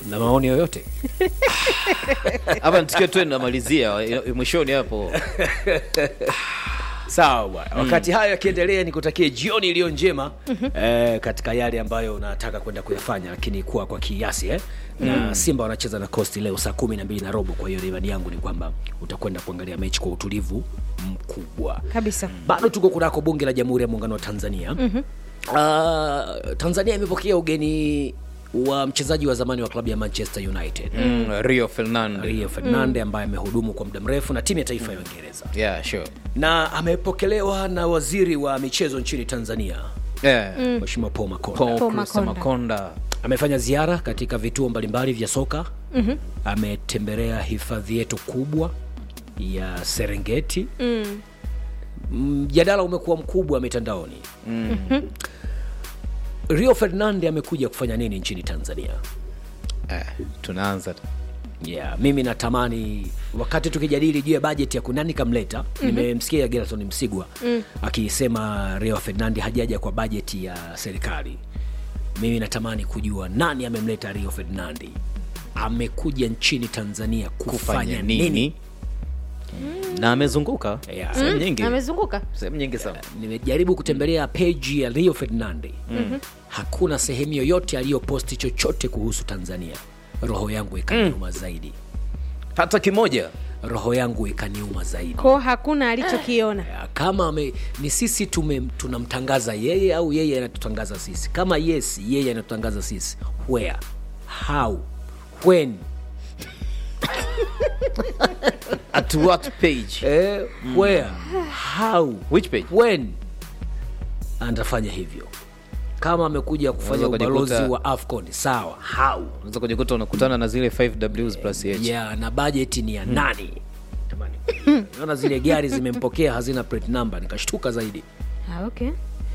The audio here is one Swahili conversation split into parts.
na maoni yoyote hapa tukiwa tu namalizia mwishoni hapo sawa bwana wakati hayo yakiendelea nikutakie jioni iliyo njema eh, katika yale ambayo unataka kwenda kuyafanya lakini kuwa kwa kiasi eh? na simba wanacheza na costi leo saa kumi na mbili na robo kwa hiyo imani yangu ni kwamba utakwenda kuangalia mechi kwa utulivu mkubwa kabisa bado tuko kunako bunge la jamhuri ya muungano wa tanzania mm-hmm. uh, tanzania imepokea ugeni wa mchezaji wa zamani wa klabu ya manchester united mm, rio fernand rio fernande ambaye amehudumu kwa muda mrefu na timu ya taifa ya uingereza yeah, sure. na amepokelewa na waziri wa michezo nchini tanzania yeah. mheshimiwa paul makonda Paul Paul Kruse Makonda. makonda amefanya ziara katika vituo mbalimbali vya soka mm-hmm. ametembelea hifadhi yetu kubwa ya serengeti mm. mjadala umekuwa mkubwa mitandaoni mm-hmm. rio ferdinand amekuja kufanya nini nchini tanzania eh, tunaanza tu. yeah, mimi natamani wakati tukijadili juu ya bajeti ya kunani kamleta mm-hmm. nimemsikia gerson msigwa mm. akisema rio ferdinand hajaja kwa bajeti ya serikali mimi natamani kujua nani amemleta rio ferdinandi amekuja nchini tanzania kufanya, kufanya nini, nini na amezunguka Yeah. sehemu nyingi amezunguka sehemu nyingi sana nimejaribu kutembelea peji ya rio ferdinandi mm-hmm. hakuna sehemu yoyote aliyoposti chochote kuhusu tanzania roho yangu ikaniuma mm. zaidi hata kimoja roho yangu ikaniuma zaidi ko hakuna alichokiona Ya, kama ame, ni sisi tume, tunamtangaza yeye au yeye anatutangaza sisi kama yes yeye anatutangaza sisi where how when at what page eh, where how which page when anatafanya hivyo kama amekuja kufanya Unaweza ubalozi kujikuta- wa afcon sawa how unaweza kujikuta unakutana na zile 5 ws plus h yeah, na bajeti ni ya nani Jamani, naona zile gari zimempokea hazina plate number nikashtuka zaidi ah, okay.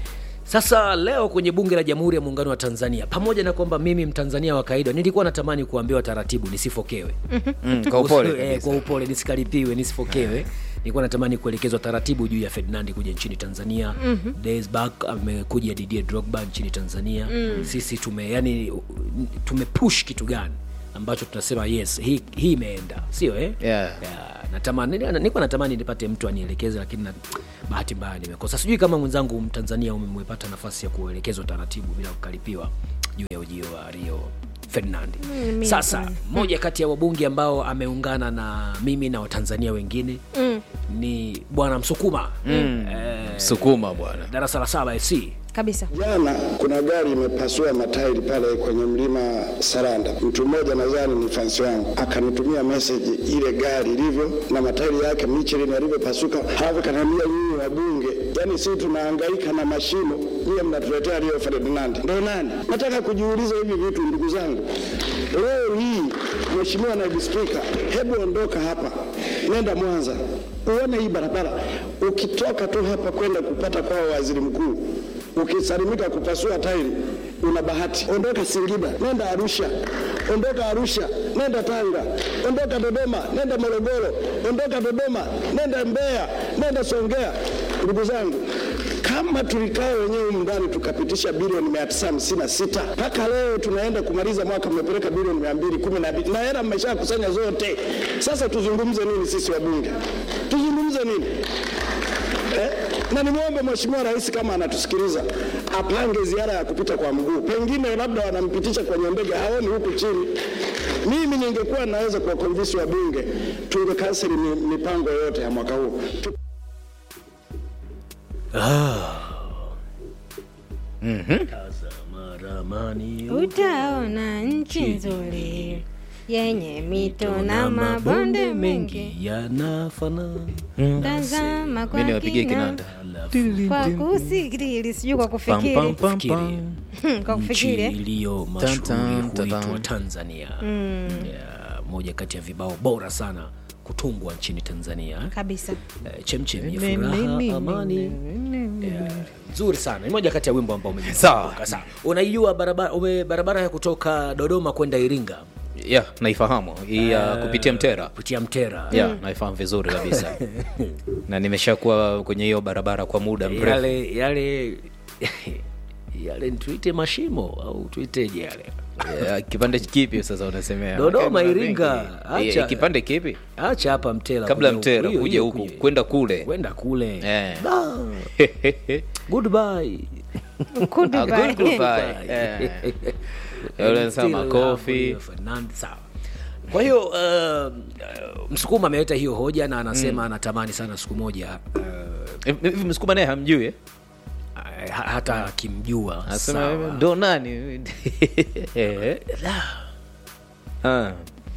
sasa leo kwenye bunge la jamhuri ya muungano wa tanzania pamoja na kwamba mimi mtanzania wa kawaida nilikuwa natamani kuambiwa taratibu nisifokewe mm, kwa upole Eh, kabisa. kwa upole nisikaripiwe nisifokewe nilikuwa natamani kuelekezwa taratibu juu ya ferdinandi kuja nchini tanzania mm-hmm. days back amekuja didier drogba nchini tanzania mm. sisi tume yani tumepush kitu gani ambacho tunasema yes hii hii imeenda sio eh? Yeah. Yeah, natamani nilikuwa natamani nipate mtu anielekeze lakini na, bahati mbaya nimekosa sijui kama mwenzangu mtanzania umepata nafasi ya kuelekezwa taratibu bila kukaripiwa juu ya ujio wa rio ferdinand mimi sasa hapana. mmoja kati ya wabunge ambao ameungana na mimi na watanzania wengine mm. ni bwana msukuma mm. eh, sukuma bwana darasa la saba fc kabisa Jana kuna gari imepasua matairi pale kwenye mlima Saranda. Mtu mmoja nadhani ni fansi wangu akanitumia message ile gari ilivyo na matairi yake Michelin yalivyopasuka, halafu kaniambia nyinyi wabunge, yani sisi tunahangaika na mashimo, nyie mnatuletea Rio Ferdinand. Ndio nani? Nataka kujiuliza hivi vitu ndugu zangu. Leo hii Mheshimiwa Naibu Spika, hebu ondoka hapa, nenda Mwanza uone hii barabara. Ukitoka tu hapa kwenda kupata kwa waziri mkuu ukisalimika kupasua tairi una bahati. Ondoka Singida, nenda Arusha. Ondoka Arusha, nenda Tanga. Ondoka Dodoma, nenda Morogoro. Ondoka Dodoma, nenda Mbeya, nenda Songea. Ndugu zangu, kama tulikaa wenyewe humu ndani tukapitisha bilioni mia tisa hamsini na sita mpaka leo tunaenda kumaliza mwaka mmepeleka bilioni mia mbili kumi na mbili na hela mmeshakusanya zote. Sasa tuzungumze nini sisi wabunge? Tuzungumze nini? Eh, na nimwombe Mheshimiwa Rais kama anatusikiliza apange ziara ya kupita kwa mguu, pengine labda wanampitisha kwenye ndege, haoni huku chini. Mimi ningekuwa naweza kuwakonvinsi wabunge tungekanseli mi- mipango yote ya mwaka huu Tu- Tazama ramani utaona nchi nzuri yenye mito na mabonde mengi yanafanana tazama kwa mi niwapigie kina kinanda kwa kusikiri sijui kwa Pam, pam, kufikiri pam, Fikiri. pam. kwa nchi kufikiri eh? iliyo Tan, mashuhuri tan, huitwa tan. tanzania yeah, moja kati ya vibao bora sana kutungwa nchini tanzania kabisa Eh, chemchem ya furaha amani Yeah, nzuri sana ni moja kati ya wimbo ambao umejifunza. Sawa. Sawa. unaijua barabara, ume, barabara ya kutoka dodoma kwenda iringa yeah, naifahamu hii ya kupitia mtera kupitia mtera yeah, naifahamu vizuri kabisa na nimeshakuwa kwenye hiyo barabara kwa muda mrefu yale yale yale tuite mashimo au tuiteje yale Yeah, kipande kipi sasa unasemea Dodoma, Okay, Iringa, vingi. acha. Eh, kipande kipi acha hapa mtela kabla kuja mtera huku. Hiyo- kuja hiyo huku kuja. kwenda kule kwenda kule Eh. Da. goodbye Good Ah, bye. good, goodbye. Eh. Yule anasema Still makofi. love Fernand- sawa kwa hiyo uh, uh, msukuma ameleta hiyo hoja na anasema anatamani sana siku moja uh, hivi msukuma naye hamjui eh? ha- hata akimjua anasema sawa. ndo nani Eh. Ah.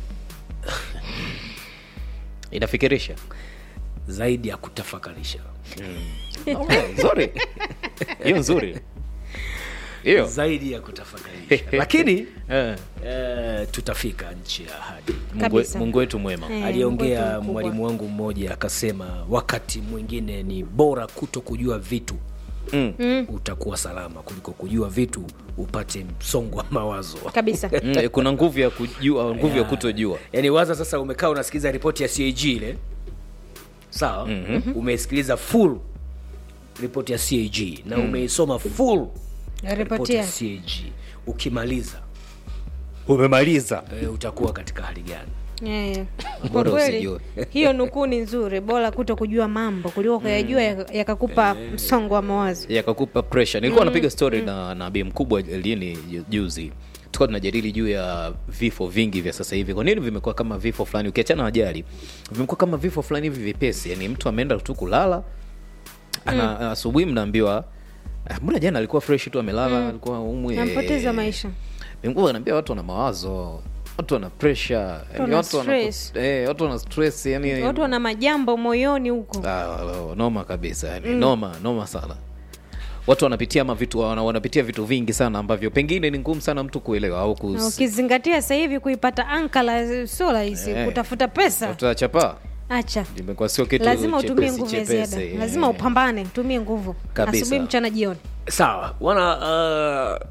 inafikirisha zaidi ya kutafakarisha Okay, nzuri hiyo nzuri hiyo zaidi ya kutafakarisha lakini Eh. uh, tutafika nchi ya ahadi Mungu- Kabisa. mungu wetu mwema Eh, Mungu aliongea wetu mkubwa. mwalimu wangu mmoja akasema wakati mwingine ni bora kuto kujua vitu Mm. utakuwa salama kuliko kujua vitu upate msongo wa mawazo kabisa Mm, kuna nguvu ya kujua nguvu ya kutojua yaani waza sasa umekaa unasikiliza ripoti ya cag ile sawa mm-hmm. umesikiliza full ripoti ya cag na umeisoma full ripoti ya ripotia cag ukimaliza umemaliza e, utakuwa katika hali gani Eh, kwa Bora kweli usijue. hiyo nukuu ni nzuri bora kuto kujua mambo kuliko kuyajua yaka- yakakupa msongo wa mawazo yakakupa pressure nilikuwa napiga story na na bi mkubwa lini ju- juzi tulikuwa tunajadili juu ya vifo vingi vya sasa hivi kwa nini vimekuwa kama vifo fulani ukiachana na ajali vimekuwa kama vifo fulani hivi vipesi yani mtu ameenda tu kulala ana asubuhi mnaambiwa "Ah, mbona jana alikuwa fresh tu amelala alikuwa umwe nampoteza maisha Bi mkubwa anaambia watu wana mawazo watu wana pressure yani wana watu wana stress. eh, watu wana stress yani watu wana majambo moyoni huko Ah, noma kabisa yani noma noma sana watu wanapitia mavitu wana, wanapitia vitu vingi sana ambavyo pengine ni ngumu sana mtu kuelewa au na kus... ukizingatia sasa hivi kuipata ankala sio rahisi Eh. kutafuta pesa tutachapa acha imekuwa sio kitu lazima utumie chepesi, nguvu ya chepesi, ziada eh. lazima upambane utumie nguvu Kabisa. asubuhi mchana jioni sawa wana uh,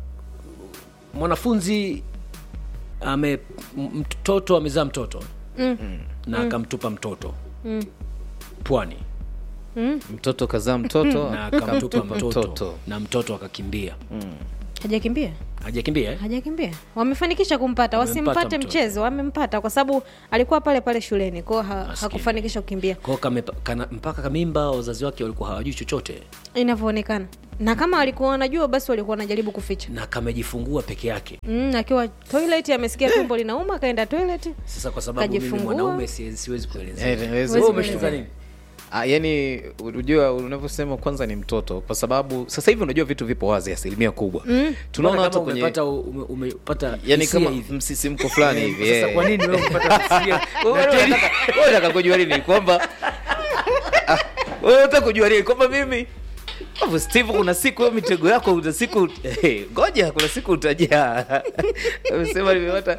mwanafunzi ame m- mtoto amezaa mtoto Mm. na akamtupa mtoto pwani mtoto kazaa mtoto na akamtupa mtoto, mtoto na mtoto akakimbia hajakimbia hajakimbia eh? hajakimbia wamefanikisha kumpata Wamempata wasimpate mtoto. mchezo wamempata kwa sababu alikuwa pale pale shuleni kwao ha, hakufanikisha kukimbia Kwa hiyo kame- kana- mpaka kamimba wazazi wake walikuwa hawajui chochote inavyoonekana na kama walikuwa wanajua basi walikuwa wanajaribu kuficha na kamejifungua peke yake mm, akiwa toilet amesikia tumbo linauma akaenda toilet sasa kwa sababu mimi Kajifungua. mwanaume si- siwezi kuelezea Eh, hawezi Wewe kuelezea. umeshtuka nini Ah, yani unajua unavyosema kwanza ni mtoto kwa sababu sasa hivi unajua vitu vipo wazi asilimia kubwa mm. tunaona Mbona hata kama kwenye umepata ume- umepata yani hisia kama hivi msisimko fulani hivi sasa eh. kwa nini wewe umepata hisia Wewe unataka- wewe unataka kujua nini kwamba Ah, wewe unataka kujua nini kwamba mimi Alafu steve kuna siku hiyo mitego yako kuna siku eh, ngoja kuna siku utajaa amesema nimepata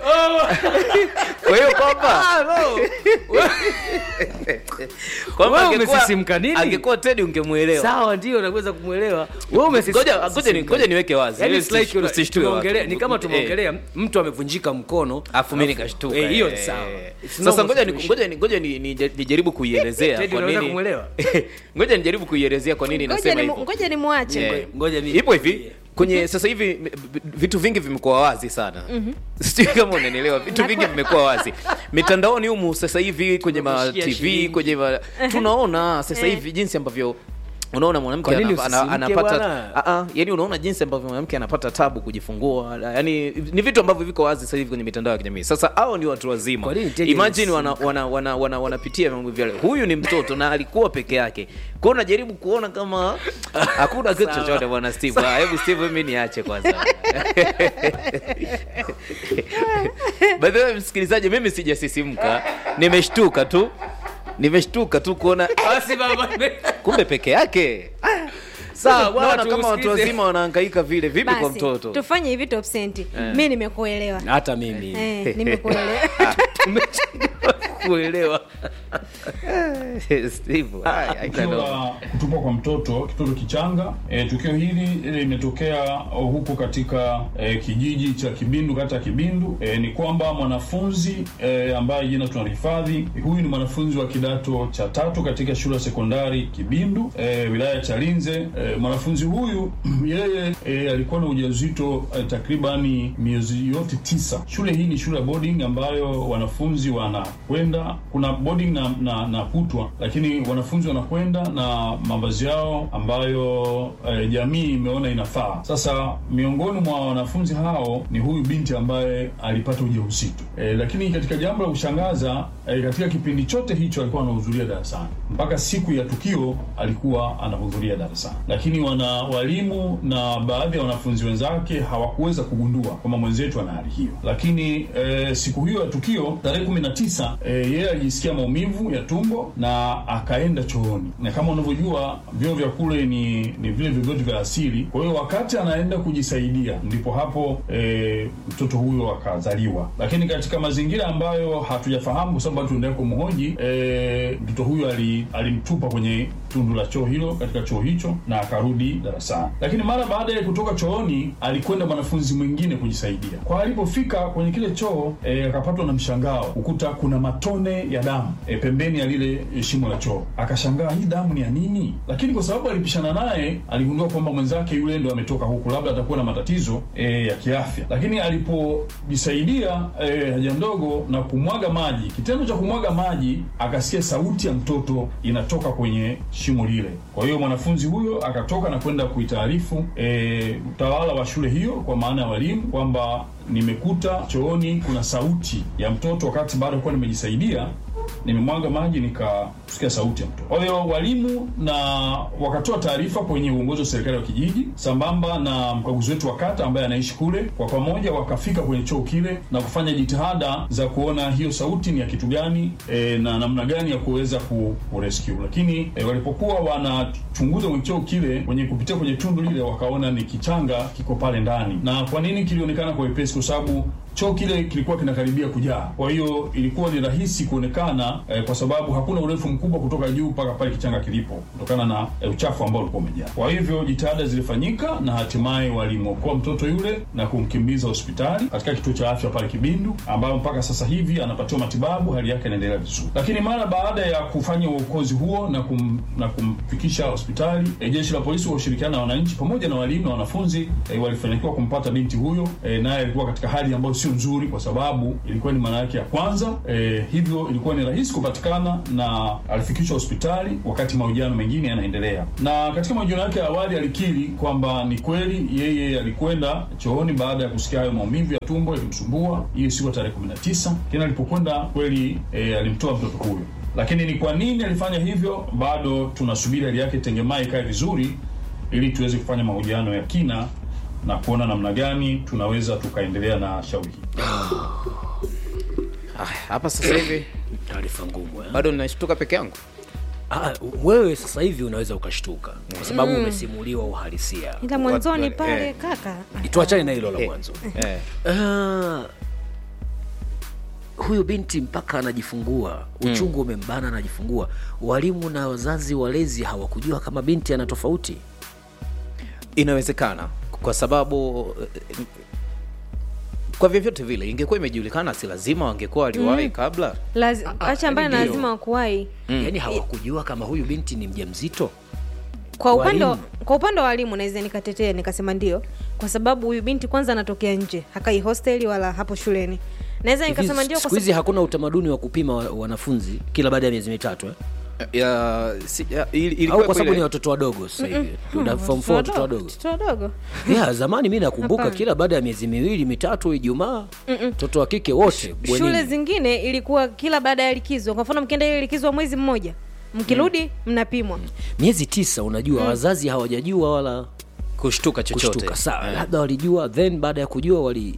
kwa hiyo kwamba kwamba Wewe angekuwa- umesisimka nini? angekuwa tedi ungemwelewa sawa ndio naweza kumwelewa wewe umesisi- ngoja ngoja ni- ngoja niweke wazi Yaani Ili it's like usishtue- una- usishtue watu. tumeongelea- ni kama Eh. tumeongelea mtu amevunjika mkono afu mi nikashtuka Eh, hiyo ni eh. sawa It's sasa normal ngoja ni- situation. ngoja ni- ngoja ni- ni- nijaribu kuielezea Teddy, kwa unaweza nini kumwelewa? ngoja nijaribu kuielezea kwa nini ngoja nasema ni, hivyo ngoja ni mwache Yeah. ngoja mi- ipo hivi kwenye sasa hivi m- b- vitu vingi vimekuwa wazi sana sijui kama unanielewa vitu vingi vimekuwa wazi mitandaoni humu sasa hivi kwenye ma Unakushia tv shilingi. kwenye ma, tunaona sasa hivi jinsi ambavyo unaona mwanamke Kwa nini ana, ana, usisimke anapata bwana? a, a, yani unaona jinsi ambavyo mwanamke anapata tabu kujifungua yani ni vitu ambavyo viko wazi sasa hivi kwenye mitandao ya kijamii sasa hao ni watu wazima Kwa nini Teddy imagine wana, anasimka? wana, wana, wana, wanapitia mambo vyale huyu ni mtoto na alikuwa peke yake kwao najaribu kuona kama hakuna kitu chochote bwana steve Ah, hebu steve mi niache kwanza by the way msikilizaji mimi sijasisimka nimeshtuka tu nimeshtuka tu kuona basi baba kumbe peke yake Sawa, bwana, naona kama watu tusikize. wazima wanahangaika vile vipi kwa basi mtoto tufanye hivi top senti mi nimekuelewa hata mimi eh, nimekuelewa tumechelewa kuelewa Steve, ai, ai, tukio no. la kutupwa kwa mtoto kitoto kichanga. E, tukio hili limetokea huko katika e, kijiji cha Kibindu, kata ya Kibindu. E, ni kwamba mwanafunzi e, ambaye jina tunalihifadhi, huyu ni mwanafunzi wa kidato cha tatu katika shule ya sekondari Kibindu, e, wilaya ya Chalinze. E, mwanafunzi huyu yeye e, alikuwa na ujauzito e, takribani miezi yote tisa. Shule hii ni shule ya boarding ambayo wanafunzi wanakwenda, kuna boarding na, na, na kutwa, lakini wanafunzi wanakwenda na mavazi yao ambayo e, jamii imeona inafaa. Sasa miongoni mwa wanafunzi hao ni huyu binti ambaye alipata ujauzito e, lakini katika jambo la kushangaza e, katika kipindi chote hicho alikuwa anahudhuria darasani mpaka siku ya tukio alikuwa anahudhuria darasani, lakini wana walimu na baadhi ya wanafunzi wenzake hawakuweza kugundua kwamba mwenzetu ana hali hiyo. Lakini e, siku hiyo ya tukio tarehe kumi na tisa e, yeye alijisikia maumivu ya tumbo na akaenda chooni, na kama unavyojua vyoo vya kule ni ni vile vyoo vya asili. Kwa hiyo wakati anaenda kujisaidia, ndipo hapo e, mtoto huyo akazaliwa, lakini katika mazingira ambayo hatujafahamu, kwa sababu bado tunaendelea kumhoji e, mtoto huyo ali, alimtupa kwenye tundu la choo hilo katika choo hicho na akarudi darasani. Lakini mara baada ya kutoka chooni alikwenda mwanafunzi mwingine kujisaidia. Kwa alipofika kwenye kile choo e, akapatwa na mshangao kukuta kuna matone ya damu e, pembeni ya lile e, shimo la choo. Akashangaa hii damu ni ya nini? Lakini kwa sababu alipishana naye aligundua kwamba mwenzake yule ndo ametoka huku, labda atakuwa na matatizo e, ya kiafya. Lakini alipojisaidia e, haja ndogo na kumwaga maji, kitendo cha kumwaga maji akasikia sauti ya mtoto inatoka kwenye shimo lile. Kwa hiyo mwanafunzi huyo akatoka na kwenda kuitaarifu e, utawala wa shule hiyo, kwa maana ya walimu kwamba nimekuta chooni kuna sauti ya mtoto, wakati bado kuwa nimejisaidia nimemwaga maji nikasikia sauti ya mtoto. Kwa hiyo walimu na wakatoa taarifa kwenye uongozi wa serikali wa kijiji sambamba na mkaguzi wetu wa kata ambaye anaishi kule. Kwa pamoja wakafika kwenye choo kile na kufanya jitihada za kuona hiyo sauti ni ya kitu gani e, na namna gani ya kuweza ku, ku rescue. Lakini e, walipokuwa wanachunguza kwenye choo kile kwenye kupitia kwenye tundu lile wakaona ni kichanga kiko pale ndani. Na kwa nini kilionekana kwa wepesi? Kwa sababu choo kile kilikuwa kinakaribia kujaa, kwa hiyo ilikuwa ni rahisi kuonekana eh, kwa sababu hakuna urefu mkubwa kutoka juu mpaka pale kichanga kilipo, kutokana na eh, uchafu ambao ulikuwa umejaa. Kwa hivyo jitihada zilifanyika na hatimaye walimwokoa mtoto yule na kumkimbiza hospitali katika kituo cha afya pale Kibindu, ambayo mpaka sasa hivi anapatiwa matibabu, hali yake inaendelea vizuri. Lakini mara baada ya kufanya uokozi huo na, kum, na kumfikisha hospitali eh, jeshi la polisi kwa ushirikiano na wananchi pamoja na walimu na wanafunzi eh, walifanikiwa kumpata binti huyo eh, naye alikuwa katika hali ambayo sio nzuri, kwa sababu ilikuwa ni mara yake ya kwanza eh, hivyo ilikuwa ni rahisi kupatikana na alifikishwa hospitali wakati mahojiano mengine yanaendelea. Na katika mahojiano yake ya awali alikiri kwamba ni kweli yeye alikwenda chooni baada ya kusikia hayo maumivu ya tumbo yalimsumbua, hiyo siku ya tarehe 19, lakini alipokwenda kweli e, alimtoa mtoto huyo. Lakini ni kwa nini alifanya hivyo, bado tunasubiri hali yake tengemaa ikae vizuri, ili tuweze kufanya mahojiano ya kina na kuona namna gani tunaweza tukaendelea na shauri hili. Ah, hapa sasa hivi taarifa ngumu eh? bado ninashtuka peke yangu Ah, wewe sasa hivi unaweza ukashtuka kwa sababu umesimuliwa uhalisia ila mwanzoni Watu- pale eh. kaka tuachane na hilo la Eh, mwanzo eh. Ah, huyu binti mpaka anajifungua uchungu umembana anajifungua walimu na wazazi walezi hawakujua kama binti ana tofauti inawezekana kwa sababu eh, kwa vyovyote vile ingekuwa imejulikana si lazima wangekuwa waliwahi kabla Lazi, Ah, acha ambaye yaani lazima wakuwahi yaani hawakujua kama huyu binti ni mjamzito kwa upande wa- Walimu. kwa upande wa walimu naweza nikatetea nikasema ndio kwa sababu huyu binti kwanza anatokea nje hakai hosteli wala hapo shuleni naweza nikasema Hivi ndio kwa siku hizi sababu hakuna utamaduni wa kupima wa- wanafunzi kila baada ya miezi mitatu eh? ya, si, ya, ili- au ilikuwa kwa sababu ile- ni watoto wadogo sasa hivi Una form four watoto wadogo watoto wadogo yeah, zamani mi nakumbuka Hapana. kila baada ya miezi miwili mitatu ijumaa mtoto wa kike wote shule bwenini. zingine ilikuwa kila baada ya likizo kwa mfano mkienda ile likizo wa mwezi mmoja mkirudi mnapimwa miezi tisa unajua wazazi hawajajua wala kushtuka chochote kushtuka sawa Eh. labda walijua then baada ya kujua wali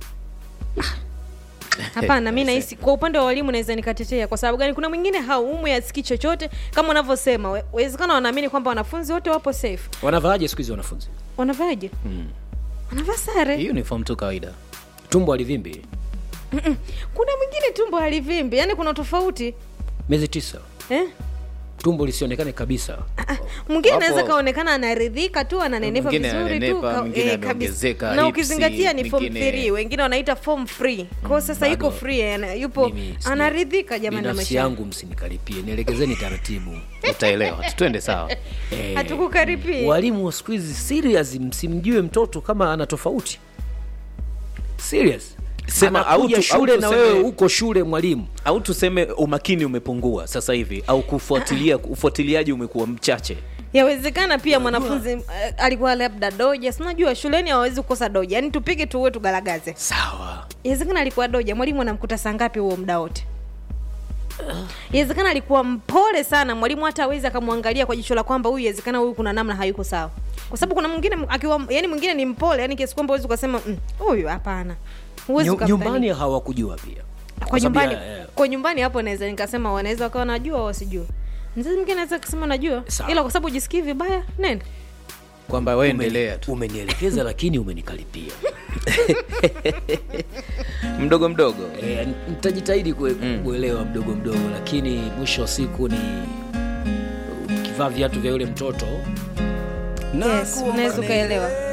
hapana mi nahisi kwa upande wa walimu naweza nikatetea kwa sababu gani kuna mwingine haumwi asikii chochote kama unavyosema we- wezekana wanaamini kwamba wanafunzi wote wapo safe wanavaaje siku hizi wanafunzi wanavaaje wanavaa sare hiyo ni form tu kawaida tumbo alivimbi kuna mwingine tumbo halivimbi yani kuna tofauti miezi tisa eh? tumbo lisionekane kabisa mwingine Wapo- anaweza kaonekana anaridhika tu ananenepa Mwingine vizuri tu ananenepa, ka- mwingine eh, kabisa. ameongezeka na hipsi, ukizingatia ni form mwingine- 3 wengine wanaita form free kwao sasa bado. yuko free ana- yupo Mimi sija- anaridhika jamani na binafsi maisha yangu msinikaripie nielekezeni taratibu utaelewa twende sawa Eh, hatukukaripia walimu wa siku hizi serious msimjue mtoto kama ana tofauti serious Sema, Anakuja au tu- shule au na tuseme- wewe uko shule mwalimu au tuseme umakini umepungua sasa hivi au kufuatilia ufuatiliaji umekuwa mchache yawezekana pia mwanafunzi eh, alikuwa labda doja sinajua shuleni hawawezi kukosa doja yaani tupige tuue tugaragaze sawa yawezekana alikuwa doja mwalimu anamkuta saa ngapi huo muda wote yawezekana alikuwa mpole sana mwalimu hata awezi akamwangalia kwa jicho la kwamba huyu yawezekana huyu kuna namna hayuko sawa kwa sababu kuna mwingine akiwa yani mwingine ni mpole yani kiasi kwamba huwezi ukasema "Mm, huyu hapana huwezi Nyu- ukamdhani. nyumbani hawakujua pia kwa sababu nyumbani ya- eh, kwa nyumbani hapo naweza nikasema wanaweza wakawa najua au wasijua mzazi mwingine anaweza kusema najua Sawa. ila kwa sababu ujisikii vibaya nenda kwamba waendelea tu umenielekeza lakini umenikaripia mdogo mdogo e, nitajitahidi kue, kuelewa mdogo mdogo lakini mwisho wa siku ni ukivaa viatu vya yule mtoto yes unaweza ukaelewa